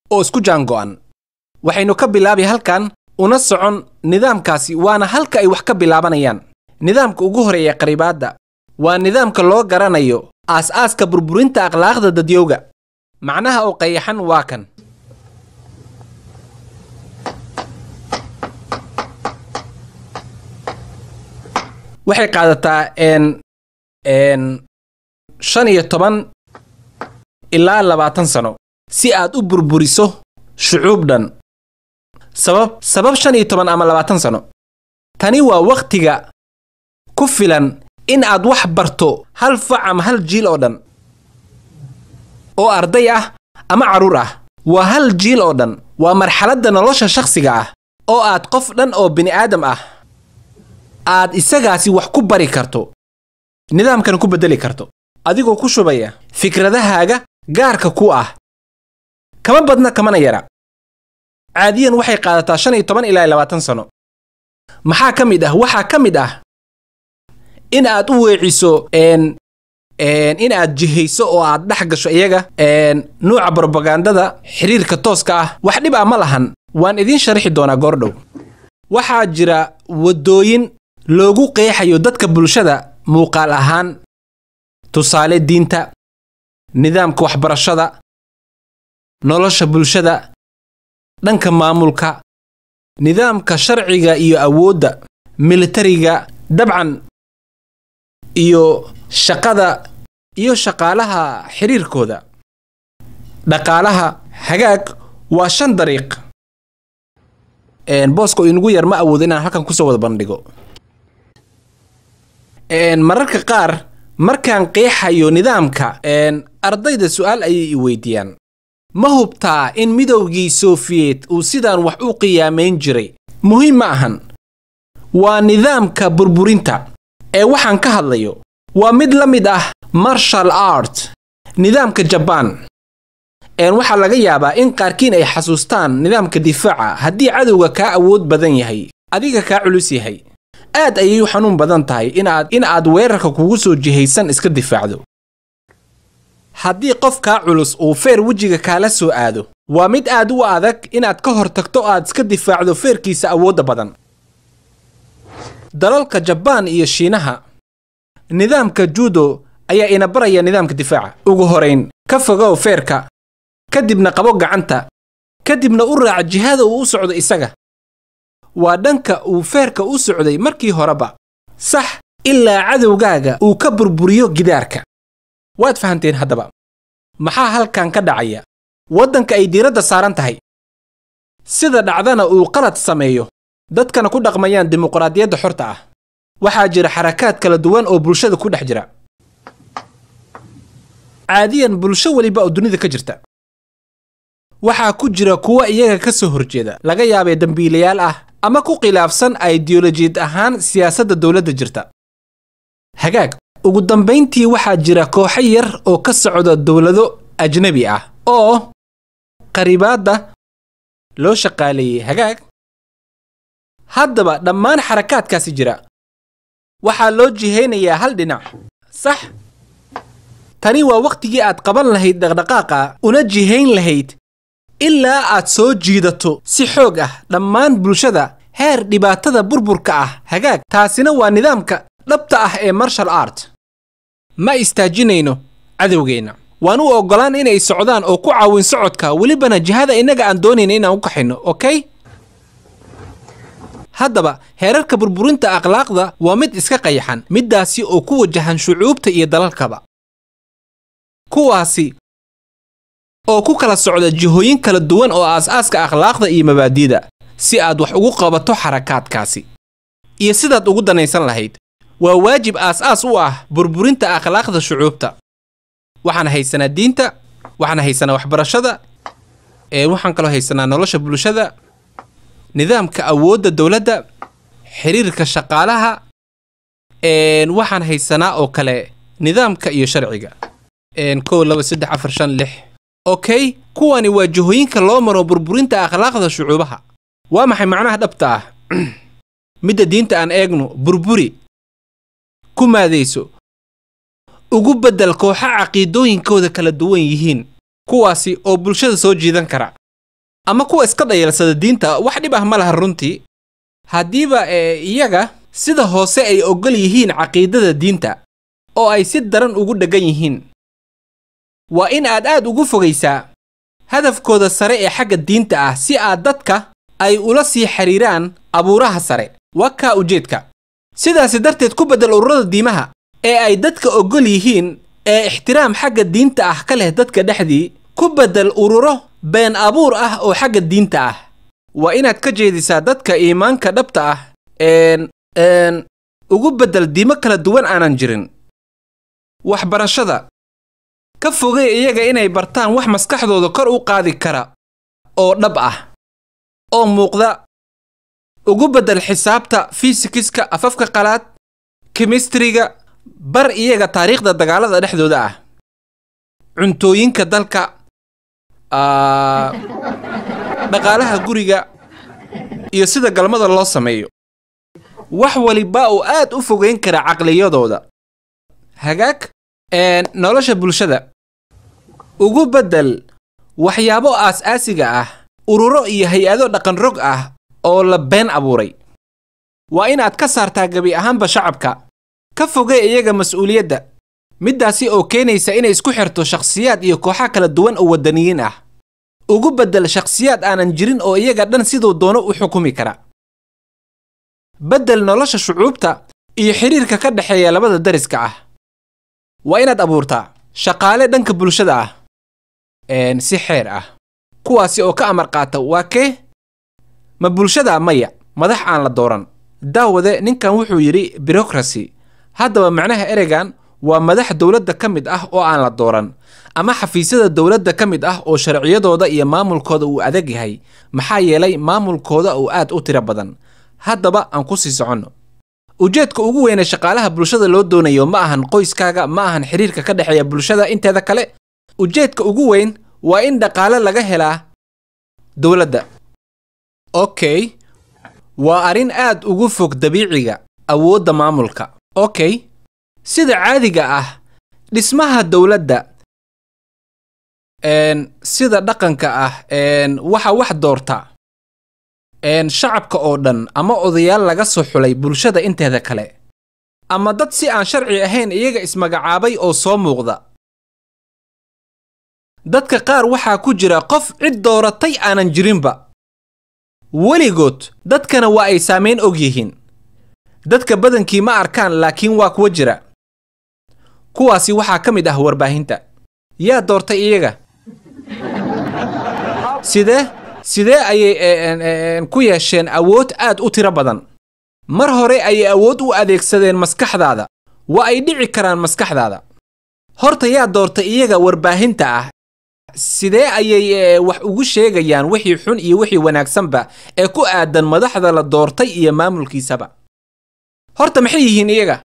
oo isku jaango'an waxaynu ka bilaabi halkan una socon nidaamkaasi waana halka ay wax ka bilaabanayaan nidaamka ugu horeeya qaribaadda waa nidaamka loo garanayo aas-aaska burburinta akhlaaqda dadyowga macnaha oo qayaxan waa kan waxay qaadataa n n shan iyo toban ilaa labaatan sano si aad u burburiso shucuub dhan sabab sabab shan iyo toban ama labaatan sano tani waa wakhtiga ku filan in aad wax barto hal fac ama hal jiil oo dhan oo arday ah ama carruur ah waa hal jiil oo dhan waa marxaladda nolosha shakhsiga ah oo aad qof dhan oo bini'aadam ah aad isagaasi wax ku bari karto nidaamkana ku beddeli karto adigoo ku shubaya fikradahaaga gaarka ku ah kama badna kamana yara caadiyan waxay qaadataa shan iyo toban ilaa labaatan sano maxaa ka mid ah waxaa ka mid ah in aad u weeciso n in aad jihayso oo aad dhex gasho iyaga nuuca brobagandada xiriirka tooska ah wax dhib ah ma lahan waan idiin sharaxi doonaa goordhow waxaa jira waddooyin loogu qeexayo dadka bulshada muuqaal ahaan tusaale diinta nidaamka waxbarashada nolosha bulshada dhanka maamulka nidaamka sharciga iyo awoodda militariga dabcan iyo shaqada iyo shaqaalaha xiriirkooda dhaqaalaha hagaag waa shan dariiq boosko inugu yar ma awoodo inaan halkan kusoo wada bandhigo mararka qaar markaan qeexayo nidaamka ardayda su'aal ayay i weydiiyaan ma hubtaa in midowgii sofiyeet uu sidaan wax u qiyaamayn jiray muhiim ma ahan waa nidaamka burburinta ee waxaan ka hadlayo waa mid la mid ah marshal art nidaamka jabaan waxaa laga yaabaa in qaarkiin ay xasuustaan nidaamka difaaca haddii cadowga kaa awood badan yahay adiga kaa culus yahay aad ayay u xanuun badan tahay inaad in aad weerarka kugu soo jihaysan iska difaacdo haddii qof kaa culus uu feer wejiga kaala soo aado waa mid aad u adag inaad ka hor tagto aad iska difaacdo feerkiisa awoodda badan dalalka jabaan iyo shiinaha nidaamka judo ayaa ina baraya nidaamka difaaca ugu horayn ka fogow feerka kadibna qabo gacanta kadibna u raac jihada uu u socdo isaga waa dhanka uu feerka u socday markii horeba sax ilaa cadowgaaga uu ka burburiyo gidaarka waad fahanteen haddaba maxaa halkan ka dhacaya waddanka ay diiradda saaran tahay sida dhacdana uu qalad sameeyo dadkana ku dhaqmayaan dimuqraadiyadda xorta ah waxaa jira xarakaad kala duwan oo bulshada ku dhex jira caadiyan bulsho weliba oo dunida ka jirta waxaa ku jira kuwa iyaga ka soo horjeeda laga yaabee dembiilayaal ah ama ku khilaafsan aidiyolojiyad ahaan siyaasadda dowladda jirta hagaag ugu dambayntii waxaa jira kooxo yar oo ka socda dowlado ajnebi ah oo qaribaadda loo shaqaaleeyey hagaag haddaba dhammaan xarakaadkaasi jira waxaa loo jihaynayaa hal dhinac sax tani waa wakhtigii aad qaban lahayd dhaqdhaqaaqa una jihayn lahayd ilaa aad soo jiidato si xoog ah dhammaan bulshada heer dhibaatada burburka ah hagaag taasina waa nidaamka dhabta ah ee marshal art ma istaajinayno cadowgeenna waan u oggolaan inay socdaan oo ku caawin socodka welibana jihada innaga aan doonayna inaan u kaxayno okey haddaba heerarka burburinta akhlaaqda waa mid iska qayaxan middaasi oo ku wajahan shucuubta iyo dalalkaba kuwaasi oo ku kala socda jihooyin kala duwan oo aas-aaska akhlaaqda iyo mabaadi'da si aad wax ugu qabato xarakaadkaasi iyo sidaad ugu danaysan lahayd waa waajib aas-aas u ah burburinta akhlaaqda shucuubta waxaan haysanaa diinta waxaan haysanaa waxbarashada ee waxaan kaloo haysanaa nolosha bulshada nidaamka awoodda dowladda xiriirka shaqaalaha waxaan haysanaa oo kale nidaamka iyo sharciga kow laba saddex afar shan lix okey kuwani waa jihooyinka loo maro burburinta akhlaaqda shucuubaha waa maxay macnaha dhabta ah midda diinta aan eegno burburi ku maadayso ugu beddel kooxo caqiidooyinkooda kala duwan yihiin kuwaasi oo bulshada soo jiidan kara ama kuwa iska dhayalsada diinta wax dhib ah ma laha runtii haddiiba ee iyaga sida hoose ay oggol yihiin caqiidada diinta oo ay si daran ugu dheggan yihiin waa in aad aad ugu fogaysaa hadafkooda sare ee xagga diinta ah si aad dadka ay ula sii xidhiiraan abuuraha sare waa kaa ujeedka sidaasi darteed ku beddel ururada diimaha ee ay dadka oggol yihiin ee ixtiraam xagga diinta ah ka leh dadka dhexdii ku beddel ururo been abuur ah oo xagga diinta ah waa inaad ka jeedisaa dadka iimaanka dhabta ah een een ugu beddel diimo kala duwan aanan jirin waxbarashada ka fogay iyaga inay bartaan wax maskaxdooda kor u qaadi kara oo dhab ah oo muuqda ugu beddel xisaabta fisikiska afafka qalaad kemistriga bar iyaga taariikhda dagaalada dhexdooda ah cuntooyinka dalka aa, dhaqaalaha guriga iyo sida galmada loo sameeyo wax waliba uu aad u fogeyn kara caqliyadooda hagaag een, nolosha bulshada ugu beddel waxyaabo aas-aasiga ah ururo iyo hay-ado dhaqanrog ah oo la been abuuray waa inaad ka saartaa gebi ahaanba shacabka ka fogee iyaga mas'uuliyadda middaasi oo keenaysa inay isku xirto shakhsiyaad iyo kooxo kala duwan oo waddaniyiin ah ugu beddel shakhsiyaad aanan jirin oo iyaga dhan siduu doono u xukumi kara beddel nolosha shucuubta iyo xidhiirka ka dhexeeya labada dariska ah waa inaad abuurtaa shaqaale dhanka bulshada ah een si xeer ah kuwaasi oo ka amar qaata waa kee ma bulshada maya madax aan la dooran daawade ninkan wuxuu yidhi birocracy haddaba macnaha ereygan waa madax dowladda ka mid ah oo aan la dooran ama xafiisyada dowladda ka mid ah oo sharciyadooda iyo maamulkooda uu adag yahay maxaa yeelay maamulkooda uu aad u tiro badan haddaba aan ku sii soconno ujeedka ugu weyne shaqaalaha bulshada loo doonayo ma ahan qoyskaaga ma ahan xiriirka ka dhexeeya bulshada inteeda kale ujeedka ugu weyn waa in dhaqaale laga helaa dowladda okay waa arrin aad ugu fog dabiiciga awoodda maamulka okay sida caadiga ah dhismaha dowladda een sida dhaqanka ah een waxa wax doorta een shacabka oo dhan ama odayaal laga soo xulay bulshada inteeda kale ama dad si aan sharci ahayn iyaga ismagacaabay oo soo muuqda dadka qaar waxaa ku jira qof cid dooratay aanan jirinba weligood dadkana waa ay saamayn og yihiin dadka badankii ma arkaan laakiin waa kuwa jira kuwaasi waxaa ka mid ah warbaahinta yaa doortay iyaga sidee sidee ayay een, een, ku yeesheen awood aad u tiro badan mar hore ayay awood u adeegsadeen maskaxdaada waa ay dhici karaan maskaxdaada horta yaa doortay iyaga warbaahinta ah sidee ayay ee, wax ugu sheegayaan wixii xun iyo wixii wanaagsanba ee ku aadan madaxda la doortay iyo maamulkiisaba horta maxay yihiin iyaga